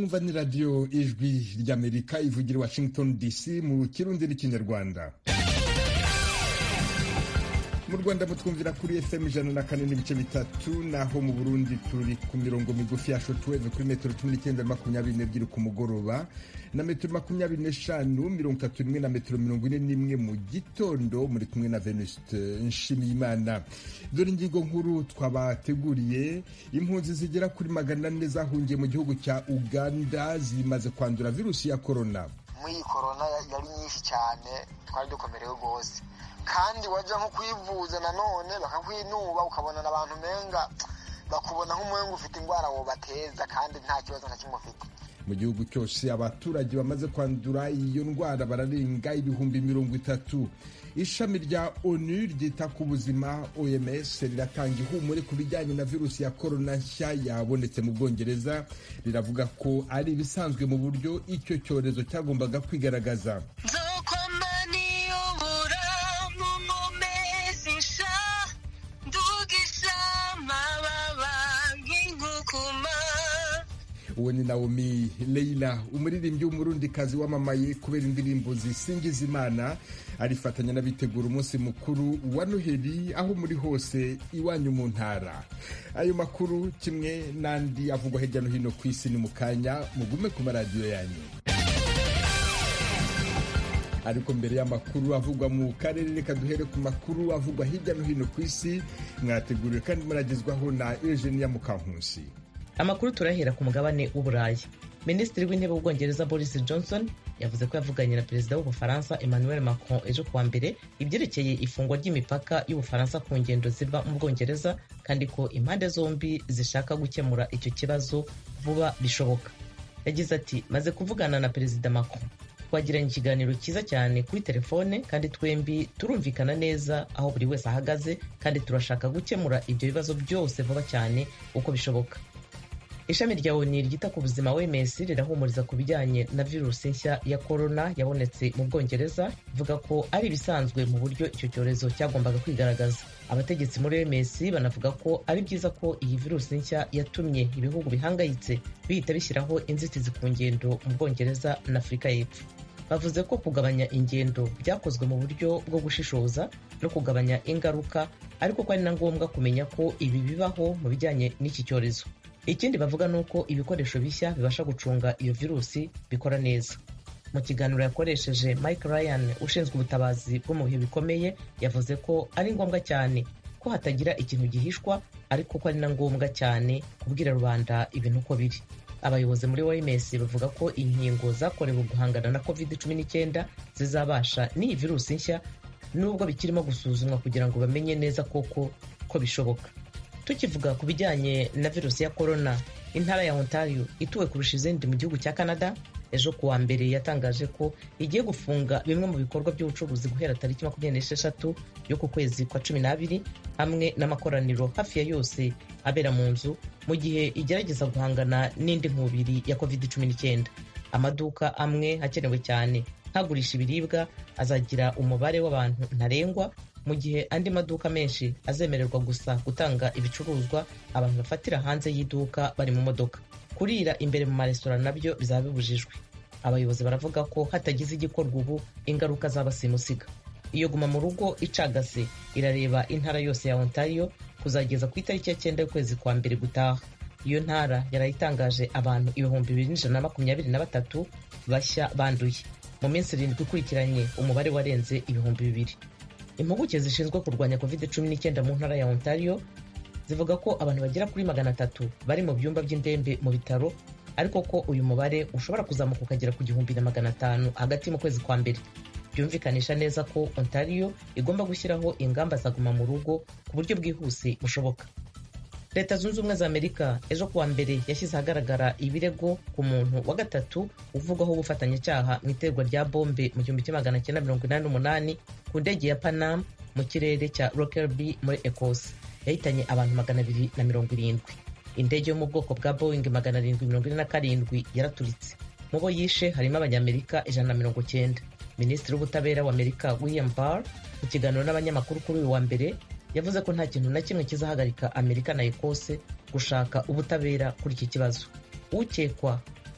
mwumva ni radiyo ijwi ry'amerika ivugira washington dc mu kirundi n'ikinyarwanda mu rwanda mutwumvira kuri fm ijana na kane n'ibice bitatu naho mu burundi turi ku mirongo migufi ya shotweve kuri metero cumi n'icyenda makumyabiri n'ebyiri ku mugoroba na metero makumyabiri n'eshanu mirongo itatu n'imwe na metero mirongo ine n'imwe mu gitondo muri kumwe na venuste nshimiyimana dore ingingo nkuru twabateguriye impunzi zigera kuri magana ane zahungiye mu gihugu cya uganda zimaze kwandura virusi ya korona muri iyi korona yari nyinshi cyane twari dukomerewe rwose kandi wajya nko kwivuza nanone bakakwinuba ukabona abantu umenga bakubona nk'umuhengu ufite indwara wobateza kandi nta kibazo na kimwe ufite mu gihugu cyose abaturage bamaze kwandura iyo ndwara bararenga ibihumbi mirongo itatu ishami rya onu ryita ku buzima oms riratanga ihumure ku bijyanye na virusi ya korona nshya yabonetse mu bwongereza riravuga ko ari ibisanzwe mu buryo icyo cyorezo cyagombaga kwigaragaza uwo ni naomi leila umuririmbyi w'umurundikazi wamamaye kubera indirimbo zisingiza imana arifatanya n'abitegura umunsi mukuru wa noheli aho muri hose iwanyu mu ntara ayo makuru kimwe n'andi avugwa hirya no hino ku isi ni mu kanya mugume ku maradiyo yanyu ariko mbere y'amakuru avugwa mu karere reka duhere ku makuru avugwa hirya no hino ku isi mwateguriwe kandi muragezwaho na eugenia mukankusi amakuru turahera ku mugabane w'uburayi minisitiri w'intebe w'ubwongereza boris johnson yavuze ko yavuganye na perezida w'ubufaransa emmanuel macron ejo kuwa mbere ibyerekeye ifungwa ry'imipaka y'ubufaransa ku ngendo ziva mu bwongereza kandi ko impande zombi zishaka gukemura icyo kibazo vuba bishoboka yagize ati maze kuvugana na perezida macron twagiranye ikiganiro cyiza cyane kuri telefone kandi twembi turumvikana neza aho buri wese ahagaze kandi turashaka gukemura ibyo bibazo byose vuba cyane uko bishoboka ishami rya oni ryita ku buzima wms rirahumuriza ku bijyanye na virusi nshya ya korona yabonetse mu bwongereza ivuga ko ari ibisanzwe mu buryo icyo cyorezo cyagombaga kwigaragaza abategetsi muri wms banavuga ko ari byiza ko iyi virusi nshya yatumye ibihugu bihangayitse bihita bishyiraho inzitizi ku ngendo mu bwongereza na afurika y'epfo bavuze ko kugabanya ingendo byakozwe mu buryo bwo gushishoza no kugabanya ingaruka ariko ko ari na ngombwa kumenya ko ibi bibaho mu bijyanye n'iki cyorezo ikindi bavuga ni uko ibikoresho bishya bibasha gucunga iyo virusi bikora neza mu kiganiro yakoresheje mike ryan ushinzwe ubutabazi bwo mu bihe bikomeye yavuze ko ari ngombwa cyane ko hatagira ikintu gihishwa ariko ko ari na ngombwa cyane kubwira rubanda ibintu uko biri abayobozi muri oms bavuga ko inkingo zakorewe guhangana na covid 19 zizabasha n'iyi virusi nshya nubwo bikirimo gusuzumwa kugira ngo bamenye neza koko ko bishoboka tukivuga ku bijyanye na virusi ya korona intara ya ontario ituwe kurusha izindi mu gihugu cya canada ejo kuwa mbere yatangaje ko igiye gufunga bimwe mu bikorwa by'ubucuruzi guhera tariki makumyabiri n'esheshatu yo ku kwezi kwa cumi n'abiri hamwe n'amakoraniro hafi ya yose abera mu nzu mu gihe igerageza guhangana n'indi nkubiri ya covid cumi n'icyenda amaduka amwe hakenewe cyane nkagurisha ibiribwa azagira umubare w'abantu ntarengwa mu gihe andi maduka menshi azemererwa gusa gutanga ibicuruzwa abantu bafatira hanze y'iduka bari mu modoka kurira imbere mu maresitora nabyo bizaba bibujijwe abayobozi baravuga ko hatagize igikorwa ubu ingaruka zaba simusiga iyo guma mu rugo icagase irareba intara yose ya ontario kuzageza ku itariki ya cyenda y'ukwezi kwa mbere gutaha iyo ntara yarayitangaje abantu ibihumbi bibiri n'ijana na makumyabiri na batatu bashya banduye mu minsi irindwi ikurikiranye umubare warenze ibihumbi bibiri impuguke zishinzwe kurwanya covid cumi n'icyenda mu ntara ya ontario zivuga ko abantu bagera kuri magana atatu bari mu byumba by'indembe mu bitaro ariko ko uyu mubare ushobora kuzamuka ukagera ku gihumbi na magana atanu hagati mu kwezi kwa mbere byumvikanisha neza ko ontario igomba gushyiraho ingamba zaguma mu rugo ku buryo bwihuse bushoboka leta zunze ubumwe za amerika ejo kuwa mbere yashyize ahagaragara ibirego ku muntu wa gatatu uvugwaho ubufatanyacyaha mu iterwa rya bombe mu gihumbi kimwe magana cyenda mirongo inani n'umunani ku ndege ya panam mu kirere cya rockerby muri ecosse yahitanye abantu magana abiri na mirongo irindwi indege yo mu bwoko bwa boeing magana arindwi mirongo ine na karindwi yaraturitse mu bo yishe harimo abanyamerika ijana na mirongo cyenda minisitiri w'ubutabera wa amerika william barr mu kiganiro n'abanyamakuru kuri uyu wa mbere yavuze ko nta kintu na kimwe kizahagarika amerika na ekose gushaka ubutabera kuri iki kibazo ukekwa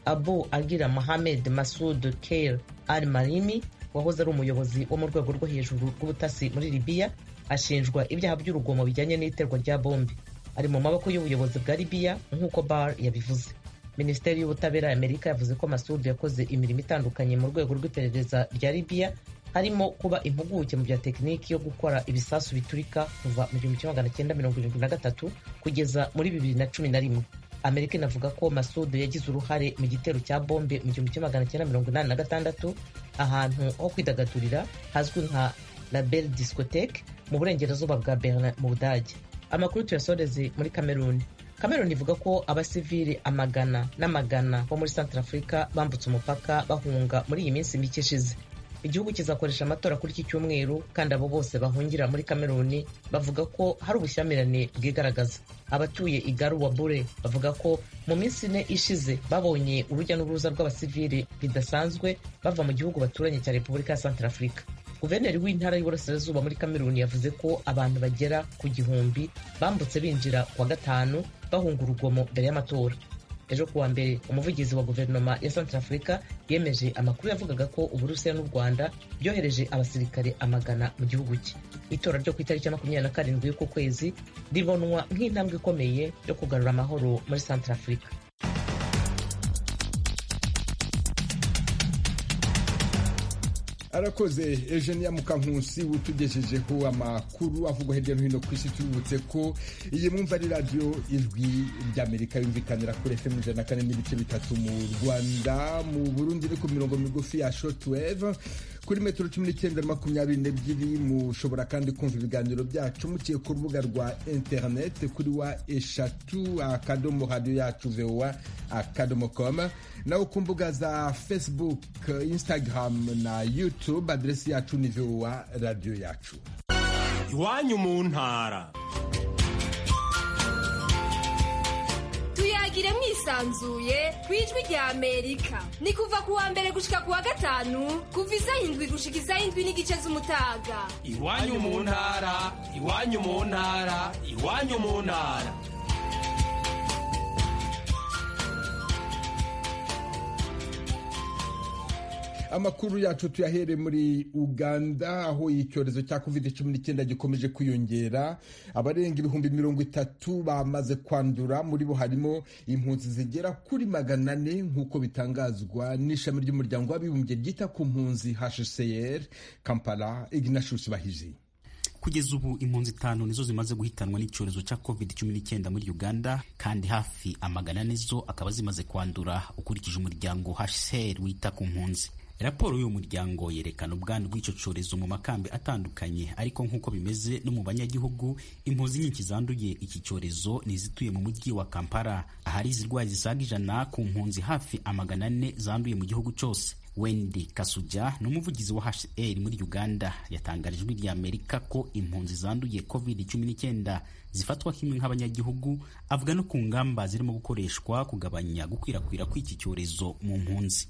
abu agira mohamed masud keir al marimi wahoze ari umuyobozi wo mu rwego rwo hejuru rw'ubutasi muri libiya ashinjwa ibyaha by'urugomo bijyanye n'iterwa rya bombe ari mu maboko y'ubuyobozi bwa libiya nk'uko bar yabivuze minisiteri y'ubutabera ya amerika yavuze ko masud yakoze imirimo itandukanye mu rwego rw'iperereza rya libiya harimo kuba impuguke mu bya tekiniki yo gukora ibisasu biturika kuva mu gihumbi kimwe magana cyenda mirongo irindwi na gatatu kugeza muri bibiri na cumi na rimwe amerika inavuga ko masudu yagize uruhare mu gitero cya bombe mu gihumbi kimwe magana cyenda mirongo inani na gatandatu ahantu ho kwidagadurira hazwi nka label discotheque mu burengerazuba bwa berlin mu budage amakuru tuyasoreze muri kameruni kameruni ivuga ko abasivili amagana n'amagana bo muri centre afurika bambutse umupaka bahunga muri iyi minsi mike ishize igihugu kizakoresha amatora kuri iki cyumweru kandi abo bose bahungira muri kameruni bavuga ko hari ubushyamirane bwigaragaza abatuye igaru wa bure bavuga ko mu minsi ine ishize babonye urujya n'uruza rw'abasivili bidasanzwe bava mu gihugu baturanye cya repubulika ya centre afurika guverineri w'intara y'uburasirazuba muri kameruni yavuze ko abantu bagera ku gihumbi bambutse binjira kuwa gatanu bahunga urugomo mbere y'amatora ejo kuwa mbere umuvugizi wa guverinoma ya centre afurika yemeje amakuru yavugaga ko uburusiya n'u rwanda byohereje abasirikare amagana mu gihugu cye itora ryo ku itariki ya makumyabiri na karindwi y'uku kwezi ribonwa nk'intambwe ikomeye yo kugarura amahoro muri centre afurika arakoze Eugenia Mukankusi utugejejeho amakuru avugwa hirya no hino ku isi tubibutse ko iyi mwumva ari radiyo ijwi ry'amerika yumvikanira kuri fm ijana na kane n'ibice bitatu mu rwanda mu burundi ni ku mirongo migufi ya shortwave kuri metero cumi n'icyenda na makumyabiri n'ebyiri mushobora kandi kumva ibiganiro byacu muciye ku rubuga rwa interineti kuri wa eshatu akadomo radiyo yacu vowa akadomo koma naho ku mbuga za facebook instagram na youtube aderesi yacu ni vowa radiyo yacu iwanyu mu ntara tuyagire mwisanzuye ku ijwi rya amerika ni kuva ku wa mbere gushika ku wa gatanu kuva isaha indwi gushika isaha indwi n'igice z'umutaga iwanyu mu ntara iwanyu mu ntara iwanyu mu ntara amakuru yacu tuyahere muri uganda aho icyorezo cya covid cumi n'icyenda gikomeje kwiyongera abarenga ibihumbi mirongo itatu bamaze kwandura muri bo harimo impunzi zigera kuri magana ane nk'uko bitangazwa n'ishami ry'umuryango w'abibumbye ryita ku mpunzi hcr kampala ignatius bahizi kugeza ubu impunzi itanu nizo zimaze guhitanwa n'icyorezo cya covid cumi n'icyenda muri uganda kandi hafi amagana nizo akaba zimaze kwandura ukurikije umuryango hcr wita ku mpunzi raporo y'uyu muryango yerekana ubwandu bw'icyo cyorezo mu makambi atandukanye ariko nk'uko bimeze no mu banyagihugu impunzi nyinshi zanduye iki cyorezo ni izituye mu mujyi wa kampala ahari izirwayi zisaga ijana ku mpunzi hafi amagana ane zanduye mu gihugu cyose Wendy Kasuja ni umuvugizi wa HCR muri Uganda yatangarije ijwi rya Amerika ko impunzi zanduye covid cumi n'icyenda zifatwa kimwe nk'abanyagihugu avuga no ku ngamba zirimo gukoreshwa kugabanya gukwirakwira kw'iki cyorezo mu mpunzi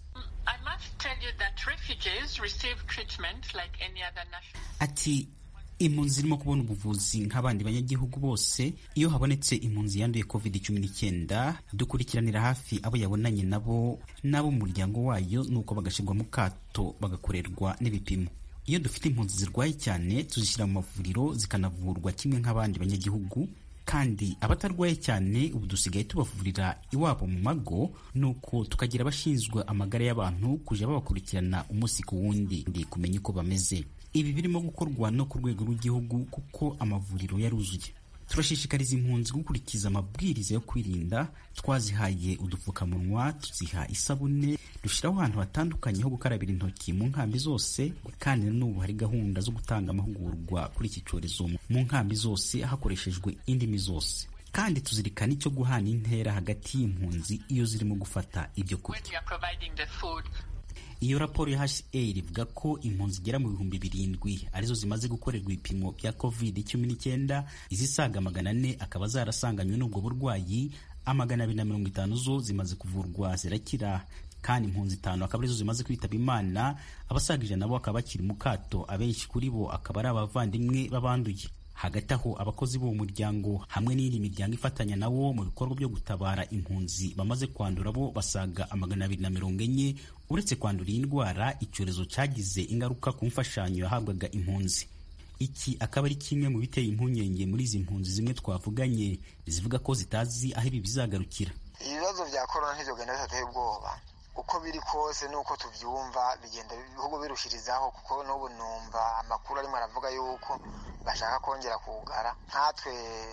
ati impunzi zirimo kubona ubuvuzi nk'abandi banyagihugu bose iyo habonetse impunzi yanduye covid cumi n'icyenda dukurikiranira hafi abo yabonanye nabo n'abo mu muryango wayo nuko bagashyirwa mu kato bagakorerwa n'ibipimo iyo dufite impunzi zirwaye cyane tuzishyira mu mavuriro zikanavurwa kimwe nk'abandi banyagihugu kandi abatarwaye cyane ubu dusigaye tubavurira iwabo mu mago nuko tukagira abashinzwe amagara y'abantu kujya babakurikirana umunsi ku wundi ndi kumenya uko bameze ibi birimo gukorwa no ku rwego rw'igihugu kuko amavuriro yaruzuye turashishikariza impunzi gukurikiza amabwiriza yo kwirinda twazihaye udupfukamunwa tuziha isabune dushyiraho ahantu hatandukanye ho gukarabira intoki mu nkambi zose kandi na n'ubu hari gahunda zo gutanga amahugurwa kuri iki cyorezo mu nkambi zose hakoreshejwe indimi zose kandi tuzirikana icyo guhana intera hagati y'impunzi iyo zirimo gufata ibyo kurya iyo raporo ya HCR ivuga ko impunzi zigera mu bihumbi birindwi arizo zimaze gukorerwa ibipimo bya covid cumi n'icyenda izisaga magana ane akaba zarasanganywe n'ubwo burwayi amagana abiri na mirongo itanu zo zimaze kuvurwa zirakira kandi impunzi itanu akaba arizo zimaze kwitaba imana abasaga ijana nabo bakaba bakiri mu kato abenshi kuri bo akaba ari abavandimwe b'abanduye hagati aho abakozi b'uwo muryango hamwe n'iyindi miryango ifatanya nawo mu bikorwa byo gutabara impunzi bamaze kwandura bo basaga amagana abiri na mirongo enye uretse kwandura iyi ndwara icyorezo cyagize ingaruka ku mfashanyo yahabwaga impunzi iki akaba ari kimwe mu biteye impungenge muri izi mpunzi zimwe twavuganye zivuga ko zitazi aho ibi bizagarukira ibibazo bya korona ntizogenda bitateye ubwoba uko biri kose nuko tubyumva bigenda ibihugu birushirizaho kuko n'ubu numva amakuru arimo aravuga yuko bashaka kongera kugara nkatwe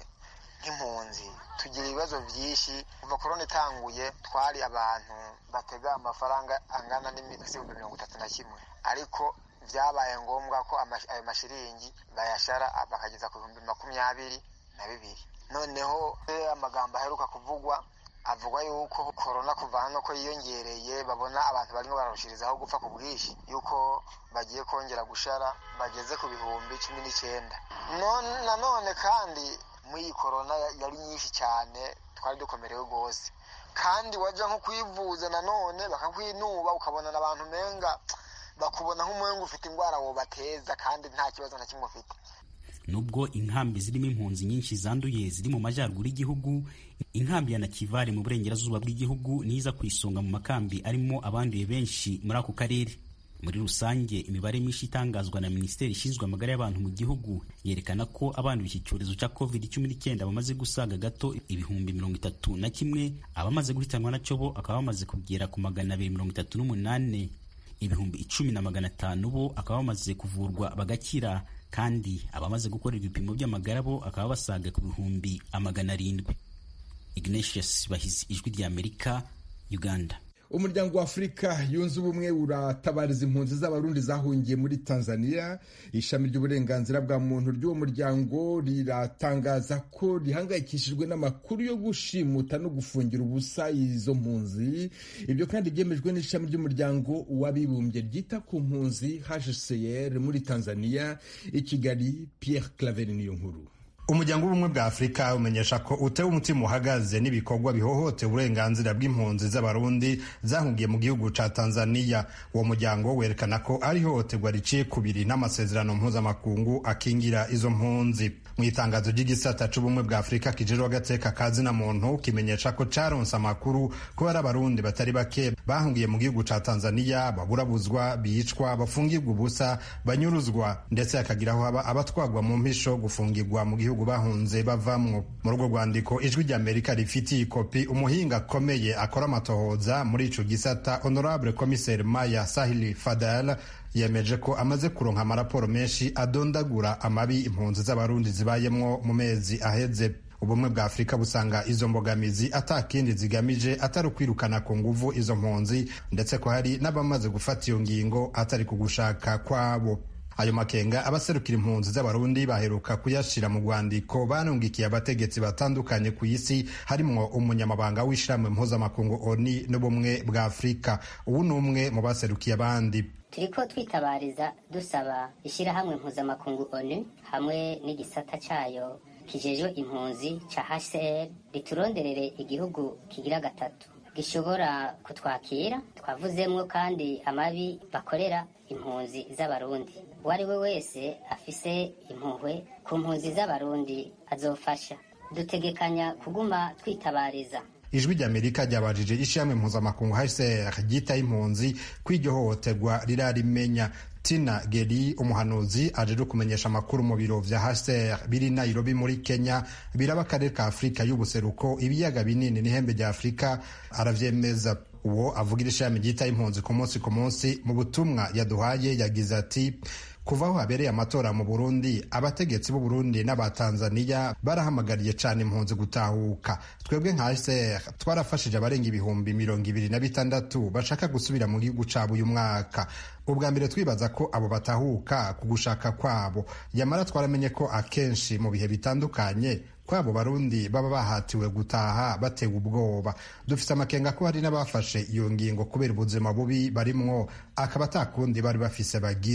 nk'impunzi tugira ibibazo byinshi kuva korona itanguye twari abantu batega amafaranga angana n'ibihumbi mirongo itatu na kimwe ariko byabaye ngombwa ko ayo mashiringi bayashara bakageza ku bihumbi makumyabiri na bibiri noneho amagambo aheruka kuvugwa avuga yuko korona kuva hano ko yiyongereye babona abantu barimo bararushirizaho gupfa ku bwinshi yuko bagiye kongera gushara bageze ku bihumbi cumi n'icyenda nanone kandi muri iyi korona yari nyinshi cyane twari dukomerewe rwose kandi wajya nko kwivuza nanone bakakwinuba ukabona abantu umenga bakubona nk'umuhengu ufite indwara wobateza kandi nta kibazo na kimwe ufite nubwo inkambi zirimo impunzi nyinshi zanduye ziri mu majyaruguru y'igihugu inkambi ya nakivale mu burengerazuba bw'igihugu niza ku isonga mu makambi arimo abanduye benshi muri ako karere muri rusange imibare myinshi itangazwa na minisiteri ishinzwe amagara y'abantu mu gihugu yerekana ko abanduye iki cyorezo cya covid cumi n'icyenda bamaze gusaga gato ibihumbi mirongo itatu na kimwe abamaze guhitanwa nacyo bo bakaba bamaze kugera ku magana abiri mirongo itatu n'umunani ibihumbi icumi na magana atanu bo akaba bamaze kuvurwa bagakira kandi abamaze gukorerwa ibipimo by'amagara bo akaba basaga ku bihumbi amagana arindwi ignatius bahizi ijwi ry'amerika uganda umuryango wa afurika yunze ubumwe uratabariza impunzi z'abarundi zahungiye muri tanzania ishami ry'uburenganzira bwa muntu ry'uwo muryango riratangaza ko rihangayikishijwe n'amakuru yo gushimuta no gufungira ubusa izo mpunzi ibyo kandi byemejwe n'ishami ry'umuryango w'abibumbye ryita ku mpunzi hcr muri tanzania i kigali pierre claver niyo nkuru umuryango w'ubumwe bwa afurika umenyesha ko utewe umutima uhagaze n'ibikorwa bihohotera uburenganzira bw'impunzi z'abarundi zahungiye mu gihugu ca tanzania uwo muryango werekana ko ari ihohoterwa riciye kubiri n'amasezerano mpuzamakungu akingira izo mpunzi mu itangazo ry'igisata c'ubumwe bwa afurika kijejeho agateka ka zina muntu kimenyesha ko caronse amakuru ko hari abarundi batari bake bahungiye mu gihugu ca tanzania baburabuzwa bicwa bafungirwa ubusa banyuruzwa ndetse hakagiraho haba abatwagwa mu mpisho gufungirwa mu gihugu bahunze bavamwo muri urwo rwandiko ijwi ry'amerika rifitiye ikopi umuhinga akomeye akora amatohoza muri ico gisata honorable commissaire maya sahili fadal yemeje ko amaze kuronka amaraporo menshi adondagura amabi impunzi z'abarundi zibayemwo mu mezi aheze ubumwe bwa afurika busanga izo mbogamizi atakindi zigamije atari ukwirukana ku nguvu izo mpunzi ndetse ko hari n'abamaze gufata iyo ngingo atari kugushaka kwabo ayo makenga abaserukira impunzi z'abarundi baheruka kuyashira mu rwandiko banungikiye abategetsi batandukanye ku isi harimwo umunyamabanga w'ishyirahamwe mpuzamakungu oni n'ubumwe bwa afurika ubu ni umwe mu baserukiye abandi turiko twitabariza dusaba ishyirahamwe mpuzamakungu onu hamwe n'igisata cayo kijejwe impunzi ca hcr rituronderere igihugu kigira gatatu gishobora kutwakira twavuzemwo kandi amabi bakorera impunzi z'abarundi uwo ari we wese afise impuhwe ku mpunzi z'abarundi azofasha dutegekanya kuguma twitabariza ijwi ry'amerika ryabajije ishyirahamwe mpuzamakungu hcr ryitaye impunzi ko iryo hohoterwa rirarimenya tina geri umuhanuzi aje kumenyesha amakuru mu biro vya hcr biri nairobi muri kenya biraba akarere ka afurika y'ubuseruko ibiyaga binini n'ihembe rya afurika aravyemeza uwo avugira ishami ryitaye impunzi ku munsi ku munsi mu butumwa yaduhaye yagize ati kuva aho habereye amatora mu burundi abategetsi b'u burundi n'abatanzaniya barahamagariye cyane impunzi gutahuka twebwe nka hcr twarafashije abarenga ibihumbi mirongo ibiri na bitandatu bashaka gusubira mu gihugu cabo uyu mwaka ubwa mbere twibaza ko abo batahuka ku gushaka kwabo yamara twaramenye ko akenshi mu bihe bitandukanye kwabo barundi baba bahatiwe gutaha batewe ubwoba dufite amakenga ko hari n'abafashe iyo ngingo kubera ubuzima bubi barimwo akaba atakundi bari bafise bagira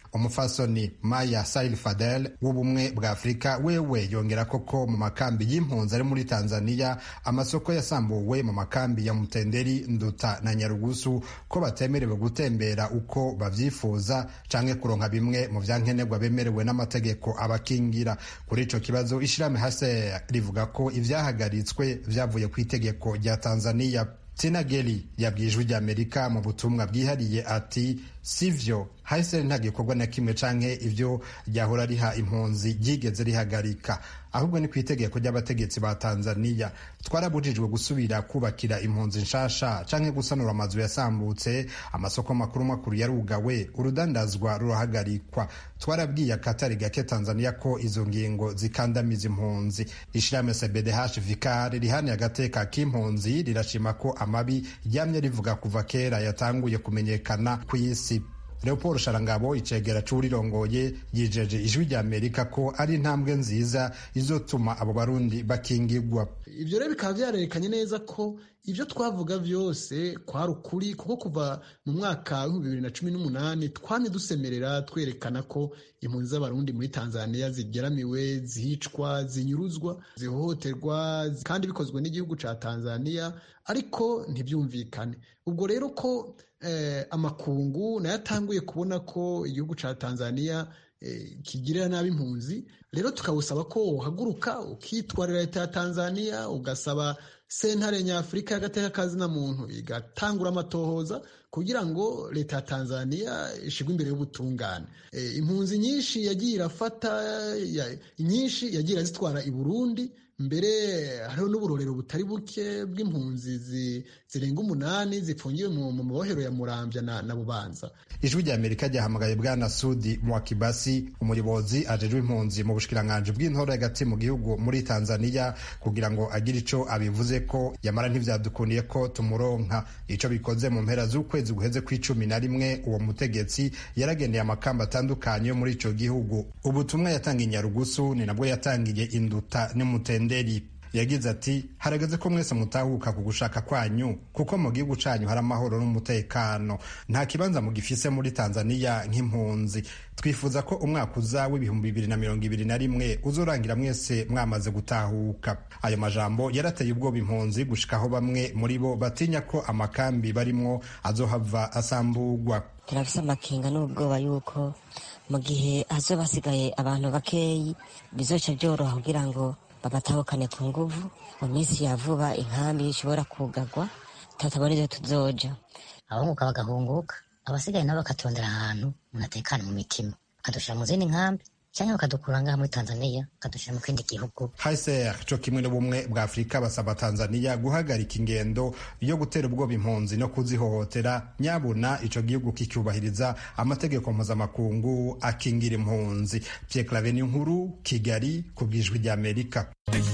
umufasoni maya sail fadel w'ubumwe bwa afurika wewe yongera koko mu makambi y'impunzi ari muri tanzania amasoko yasambuwe mu makambi ya mutenderi nduta na nyarugusu ko batemerewe gutembera uko babyifuza canke kuronka bimwe mu vyankenerwa bemerewe n'amategeko abakingira kuri ico kibazo ishirahamwe hase rivuga ko ivyahagaritswe vyavuye ku itegeko rya tanzania tina geli yabwiye ijwi ry'amerika mu butumwa bwihariye ati sivyo hahise nta gikorwa na kimwe canke ivyo ryahora riha impunzi ryigeze rihagarika ahubwo ni ku itegeko ry'abategetsi ba tanzaniya twarabujijwe gusubira kubakira impunzi nshasha canke gusanura amazu yasambutse amasoko makuru makuru yarugawe urudandazwa rurahagarikwa twarabwiye akatari gake tanzaniya ko izo ngingo zikandamiza impunzi ishirahamwe cbdh vikar rihaniye agateka k'impunzi rirashima ko amabi ryamye rivuga kuva kera yatanguye kumenyekana ku isi leopold sharangabo icegera c'urirongoye yijeje ijwi rya amerika ko ari intambwe nziza izotuma abo barundi bakingigwa ivyo rero bikaba vyarerekanye neza ko ivyo twavuga vyose kwari ukuri kuko kuva mu mwaka w'ibihumbi bibiri na cumi n'umunani twamye dusemerera twerekana ko impunzi z'abarundi muri tanzania zigeramiwe zicwa zinyuruzwa zihohoterwa kandi bikozwe n'igihugu ca tanzania ariko ntibyumvikane ubwo rero ko eh, amakungu nayo atanguye kubona ko igihugu ca tanzania eh, kigirira nabi impunzi rero tukawusaba ko uhaguruka ukitwarira leta ya tanzania ugasaba sentare nyafurika y'agateka kazina muntu igatangura amatohoza kugira ngo leta ya tanzania ishigwe imbere y'ubutungane e, impunzi nyinshi yagiye irafata ya, nyinshi yagiye irazitwara i burundi mbere hariho n'uburorero butari buke bw'impunzi zirenga umunani zifungiwe mu mabohero ya murambya na, na bubanza ijwi rya amerika ryahamagaye bwana sudi mwakibasi umuyobozi ajejwe impunzi mu bushikiranganji bw'intore hagati mu gihugu muri tanzania kugira ngo agire ico abivuze ko yamara ntivyadukundiye ko tumuronka ico bikoze mu mpera z'ukwezi guheze kw'icumi na rimwe uwo mutegetsi yaragendeye amakamba atandukanye yo muri ico gihugu ubutumwa yatanga inyarugusu ni nabwo yatangiye induta n'umutenderi yagize ati harageze ko mwese mutahuka ku gushaka kwanyu kuko mu gihugu canyu hari amahoro n'umutekano nta kibanza mugifise muri tanzaniya nk'impunzi twifuza ko umwaka uza w'ibihumbi bibiri na mirongo ibiri na rimwe uzorangira mwese mwamaze gutahuka ayo majambo yarateye ubwoba impunzi gushikaho bamwe muri bo batinya ko amakambi barimwo azohava asambugwa turafise amakenga n'ubwoba yuko mu gihe hazoba hasigaye abantu bakeyi bizoca byoroha kugira ngo babatahukane ku nguvu mu minsi ya vuba inkambi ishobora kugagwa tutabona ibyo tuzoja abahunguka bagahunguka abasigaye nabo bakatondera ahantu umuntu atekana mu mitima bakadushira mu zindi nkambi cyangwa bakadukura ngaha muri tanzania bakadushyira mu kindi gihugu haiser co kimwe n'ubumwe bwa afurika basaba tanzania guhagarika ingendo yo gutera ubwoba impunzi no kuzihohotera nyabuna ico gihugu kicyubahiriza amategeko mpuzamakungu akingira impunzi pierre claveni nkuru kigali ku bwijwi rya amerika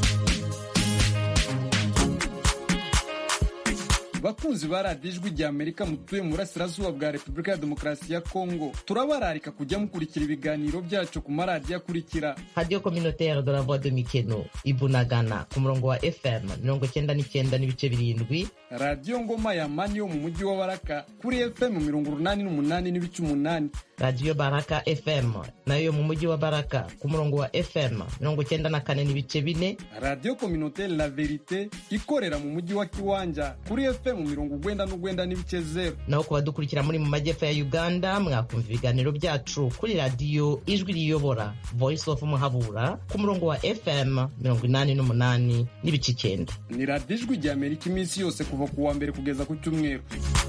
bakunzi ba radiyo ijwi rya amerika mutuye mu burasirazuba bwa repubulika ya demokarasi ya kongo turabararika kujya mukurikira ibiganiro byacu ku maradiyo akurikira radiyo communautaire de la voix de mikeno ibunagana ku murongo wa fm mirongo cyenda n'icyenda n'ibice birindwi radiyo ngoma ya mani yo mu mujyi wa baraka kuri fm mirongo urunani n'umunani n'ibice umunani radiyo baraka fm nayo mu mujyi wa baraka ku murongo wa fm mirongo cyenda na kane n'ibice bine radiyo communautaire la verite ikorera mu mujyi wa kiwanja kuri fm mu mirongo ugwenda n'ugwenda n'ibice zero naho ku badukurikira muri mu majyepfo ya uganda mwakumva ibiganiro byacu kuri radiyo ijwi riyobora voice of muhabura ku murongo wa fm mirongo inani n'umunani n'ibice icyenda ni radiyo ijwi rya amerika iminsi yose kuva ku wa mbere kugeza ku cyumweru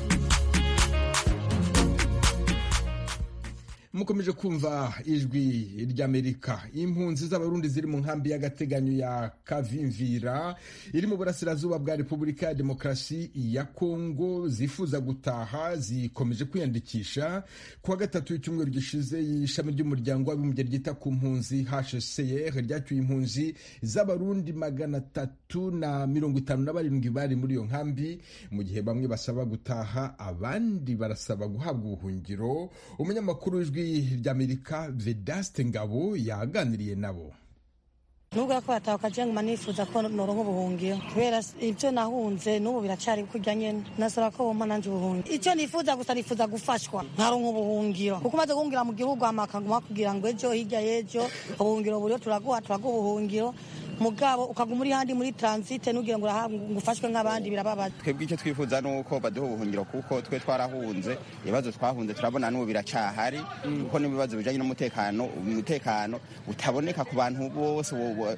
mukomeje kumva ijwi ry'amerika impunzi z'abarundi ziri mu nkambi y'agateganyo ya kavimvira iri mu burasirazuba bwa repubulika ya demokarasi ya kongo zifuza gutaha zikomeje kwiyandikisha ku wa gatatu w'icyumweru gishize ishami ry'umuryango w'abibumbye ryita ku mpunzi hcr ryacyuye impunzi z'abarundi magana atatu na mirongo itanu na barindwi bari muri iyo nkambi mu gihe bamwe basaba gutaha abandi barasaba guhabwa ubuhungiro umunyamakuru w'ijwi ry'amerika vedaste ngabo yaganiriye nabo nubwo ko batahuka je nguma nifuza ko noronka ubuhungiro kubera ivyo nahunze n'ubu biracari kurya nyene nasaba ko bompa nanje ubuhungiro ico nifuza gusa nifuza gufashwa nkaronka ubuhungiro kuko umaze guhungira mu gihugu amaka nguma kugira ngo ejo hirya y'ejo ubuhungiro buriyo turaguha turaguha ubuhungiro mugabo ukaguma uri handi muri transite nugira ngo ngufashwe nk'abandi birababaza twebwe icyo twifuza ni uko baduha ubuhungiro kuko twe twarahunze ibibazo twahunze turabona n'ubu biracahari kuko n'ibibazo bijanye n'umutekano umutekano utaboneka ku bantu bose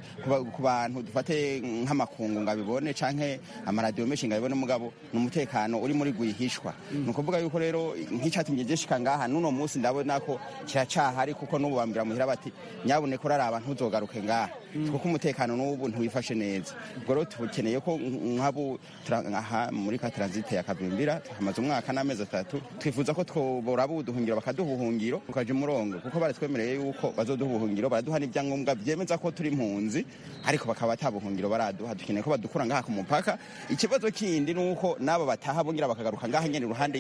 ku bantu dufate nk'amakungu ngo abibone canke amaradiyo menshi ngo abibone mugabo ni umutekano uri muri gwihishwa ni ukuvuga yuko rero nk'icatumye gishika ngaha n'uno munsi ndabona ko kiracahari kuko n'ubu bambwira muhira bati nyabuneka uraraba ntuzogaruke ngaha kuko umutekano n'ubu ntiwifashe neza ubwo rero tukeneye ko nk'abu aha muri ka transite ya kavimbira hamaze umwaka n'amezi atatu twifuza ko tworaba ubuduhungiro bakaduha ubuhungiro tukaja umurongo kuko baratwemereye yuko bazoduha ubuhungiro baraduha n'ibyangombwa byemeza ko turi impunzi ariko bakaba ata buhungiro baraduha dukeneye ko badukura ngaha ku mupaka ikibazo kindi ni uko n'abo bataha bongera bakagaruka ngaha nyene iruhande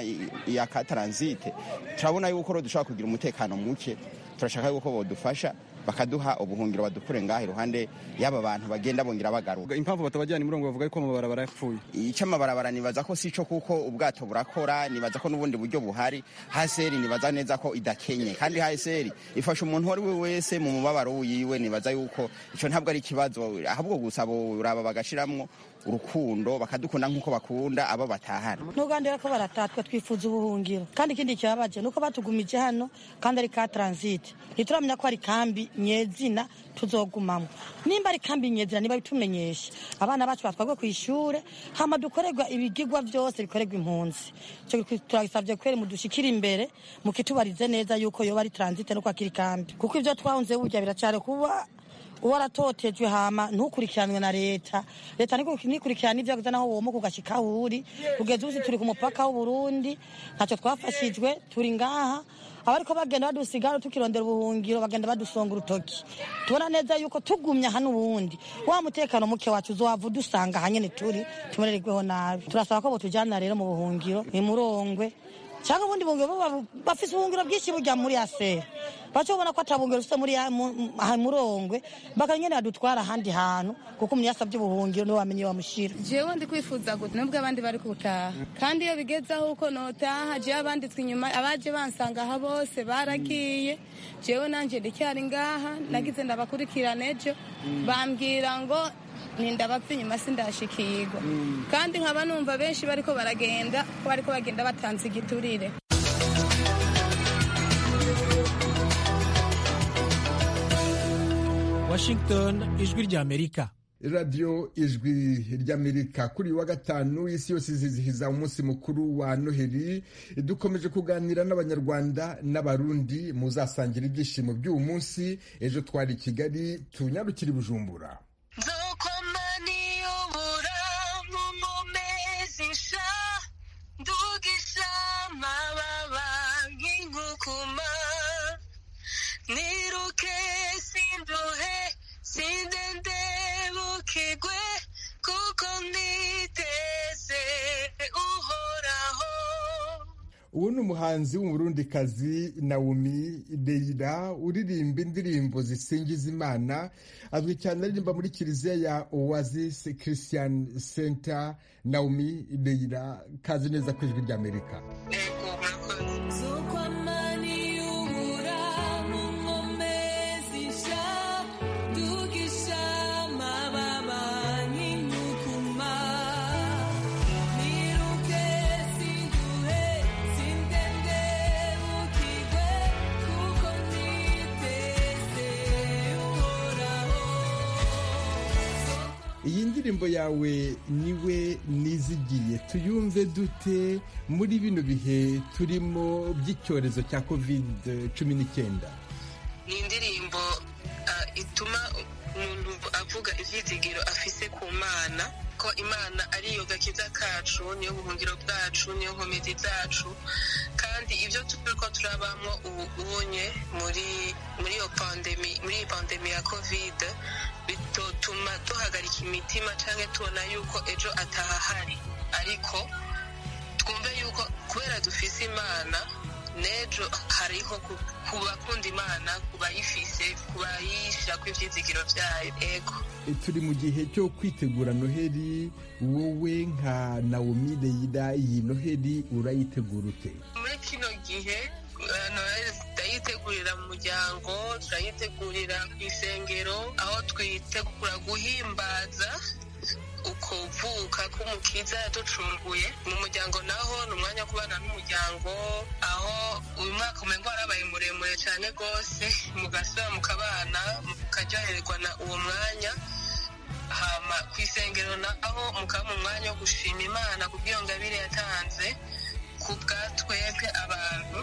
ya ka transite turabona yuko rero dushobora kugira umutekano muke turashaka yuko bodufasha bakaduha ubuhungiro badukure ngaha iruhande y'aba bantu bagenda bongera bagaruka impamvu batabajyana imurongo bavuga yuko amabarabara yapfuye icyo amabarabara nibaza ko sico kuko ubwato burakora nibaza ko n'ubundi buryo buhari haseri nibaza neza ko idakenye kandi haseri ifasha umuntu uwo ari we wese mu mubabaro wiwe nibaza yuko ico ntabwo ari ikibazo ahubwo gusa boraba bagashiramwo urukundo bakadukunda nk'uko bakunda abo batahana n'ugandira ko baratatwa twifuza ubuhungiro kandi ikindi kibabaje nuko batugumije hano kandi ari ka transite ntituramenya ko ari kambi nyezina tuzogumamo nimba ari kambi nyezina niba bitumenyesha abana bacu batwagwe ku ishure hama dukorerwa ibigigwa byose bikorerwa impunzi turagisabye kweri mudushikire imbere mukitubarize neza yuko yoba ari transite no kwakira kambi kuko ivyo twahunze burya biracari kuba uwo aratotejwe hama ntukurikiranwe na leta leta nikurikirana ivyo naho womo kugashika aho uri kugeza ubu turi ku mupaka w'uburundi ntacyo twafashijwe turi ngaha abariko bagenda badusigara tukirondera ubuhungiro bagenda badusonga urutoki tubona neza yuko tugumye aha n'ubundi wa mutekano muke wacu uzowava udusanga ahanyene turi tumerererweho nabi turasaba ko botujana rero mu buhungiro imurongwe cyangwa ubundi bungiro bafise ubuhungiro bwinshi burya muri asera baca ubona ko atabungiro ufite muri murongwe bakanyene badutwara ahandi hantu kuko umuntu yasabye ubuhungiro niwe wamenye wamushira jewe ndi kwifuza gute nubwo abandi bari gutaha kandi iyo bigeze aho uko notaha jewe abanditswe inyuma abaje bansanga aha bose baragiye jewe nanje ndicyari ngaha nagize ndabakurikirana ejo bambwira ngo nindabapfa inyuma sindashikirwa kandi nkaba numva benshi bariko baragenda ko bariko bagenda batanze igiturire Washington ijwi ry'Amerika radiyo ijwi ry'amerika kuri wa gatanu isi yose izizihiza umunsi mukuru wa noheli dukomeje kuganira n'abanyarwanda n'abarundi muzasangira ibyishimo by'uwo munsi ejo twari i kigali tunyarukire i bujumbura niruke sinduhe sindende bukigwe kuko niteze uhoraho uwo ni umuhanzi w'umurundikazi Naomi Deira uririmba indirimbo zisingiza imana azwi cyane aririmba muri kiliziya ya Oasis Christian Center Naomi Deira kazi neza ku ijwi ry'Amerika iyi ndirimbo yawe niwe nizigiye tuyumve dute muri bino bihe turimo by'icyorezo cya covid cumi n'icyenda ni indirimbo ituma umuntu avuga ibyizigiro afise ku mana ko imana ariyo gakiza kacu niyo buhungiro bwacu niyo nkomezi zacu kandi ibyo turi ko turabamo ubu ubonye muri muri iyo pandemi muri iyi pandemi ya kovide bitotuma duhagarika imitima cyangwa tubona yuko ejo atahahari ariko twumve yuko kubera dufise imana n'ejo hariho ku bakunda imana ku bayifise ku bayishyira ku ibyizigiro byayo ego turi mu gihe cyo kwitegura noheli wowe nka nawomi leyira iyi noheli urayitegura ute muri kino gihe noheli turayitegurira mu muryango turayitegurira ku isengero aho twitegura guhimbaza ukuvuka k'umukiza yaducunguye mu muryango naho ni umwanya wo kubana n'umuryango aho uyu mwaka umengo warabaye muremure cyane rwose mugasura mukabana mukaryohererwa na uwo mwanya hama ku isengero naho mukaba mu mwanya wo gushima imana ku bw'iyo ngabire yatanze ku bwa twebwe abantu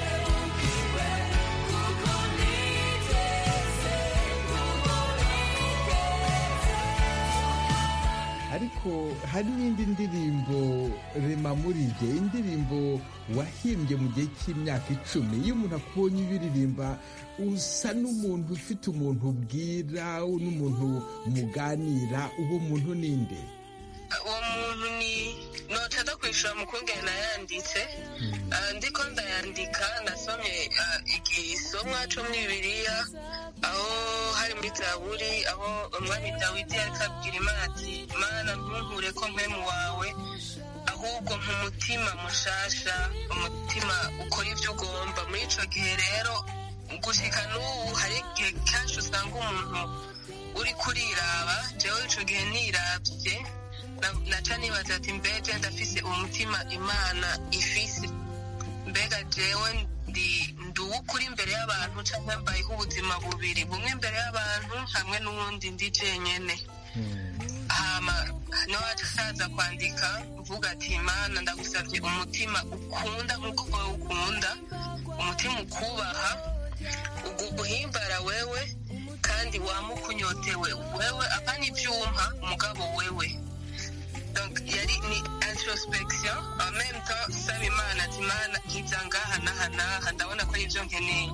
ariko hari n'indi ndirimbo rema muri jye indirimbo wahimbye mu gihe cy'imyaka icumi iyo umuntu akubonye ubiririmba usa n'umuntu ufite umuntu ubwira n'umuntu muganira uwo muntu ninde uwo muntu ni notada kwishyura mukungene nayanditse ndiko ndayandika nasomye igisomwa cyo muri bibiliya aho hari muri zaburi aho umwami dawidi ariko abwira imana ati mana ntunkure ko mpemu wawe ahubwo nk'umutima mushasha umutima ukora ibyo ugomba muri icyo gihe rero gushyika n'ubu hari igihe kenshi usanga umuntu uri kuriraba jewe icyo gihe nirabye naca nibaza ati mbega ndafise umutima imana ifise mbega jewe ndi uw'ukuri imbere y'abantu cyangwa mbayeho ubuzima bubiri bumwe imbere y'abantu hamwe n'uwundi ndi jenyene hama niwaca asaza kwandika uvuga ati imana ndagusabye umutima ukunda nk'uko wowe ukunda umutima ukubaha uguhimbara wewe kandi wamukunyotewe wewe apana ibyuma umugabo wewe donc yari ni introspection en même temps saba imana ati imana nkiza ngaha n'aha n'aha ndabona ko ari ibyo nkeneye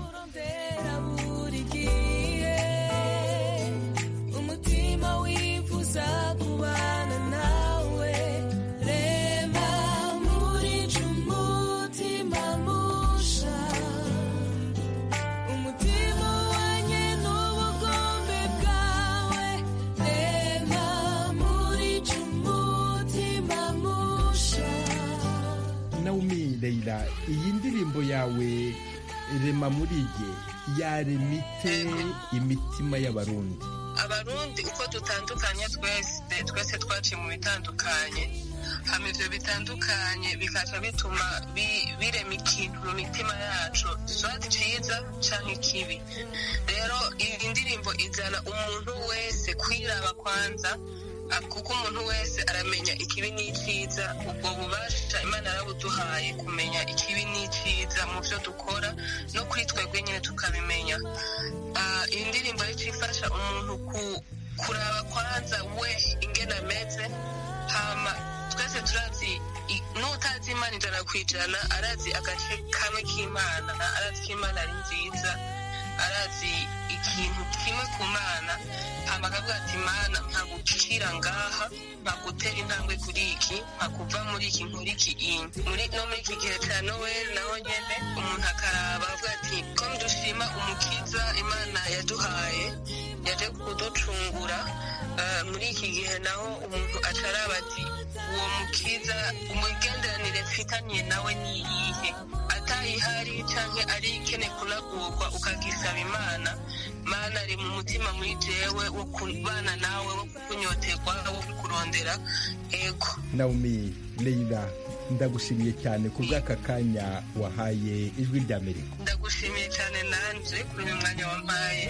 umutima wifuza kubana nawe rema muri umutima musha umutima wanye n'ubugombe bwawe rema muri umutima musha naomi leyira iyi ndirimbo yawe rema muri jye yaremite imitima y'abarundi abarundi uko dutandukanye twese twese twaciye mu bitandukanye hama ivyo bitandukanye bikaca bituma birema ikintu mu mitima yacu swati ciza canke kibi rero iyi ndirimbo izana umuntu wese kwiraba kwanza kuko umuntu wese aramenya ikibi n'icyiza ubwo bubasha imana yarabuduhaye kumenya ikibi n'icyiza mu byo dukora no kuri twebwe nyine tukabimenya iyi ndirimbo rero ifasha umuntu kuraba kwanza we ingena ameze hama twese turazi n'utazi imana ijana ku ijana arazi agace kamwe k'imana arazi ko imana ari nziza arazi ikintu kimwe ku mana hama akavuga ati mana nkagucira ngaha nkagutera intambwe kuri iki nkakuva muri iki nkuri iki muri no muri iki gihe cya noweli naho nyene umuntu akaraba avuga ati ko dushima umukiza imana yaduhaye yaje kuducungura muri iki gihe naho umuntu acaraba ati uwo mukiza umugenderanire mfitaniye nawe ni iyihe atayihari canke ari ikene kunagurwa ukagisaba imana mana ari mu mutima muri jewe wo kubana nawe wo kunyoterwa wo kukurondera ego naomi leyira ndagushimiye cyane ku bw'aka kanya wahaye ijwi ry'amerika ndagushimiye cyane nanje kuri uyu mwanya wampaye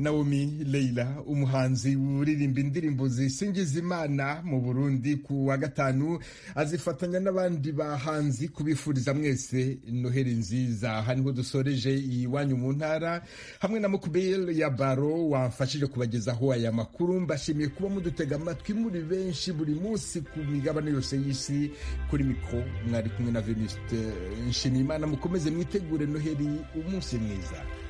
naomi leila umuhanzi uririmba indirimbo zisingiza imana mu burundi ku wa gatanu azifatanya n'abandi bahanzi kubifuriza mwese noheli nziza aha niho dusoreje iwanyu mu ntara hamwe na mukubel ya baro wamfashije kubagezaho aya makuru mbashimiye kuba mudutega amatwi muri benshi buri munsi ku migabane yose y'isi kuri mikoro mwari kumwe na venuste nshimiyimana mukomeze mwitegure noheli umunsi mwiza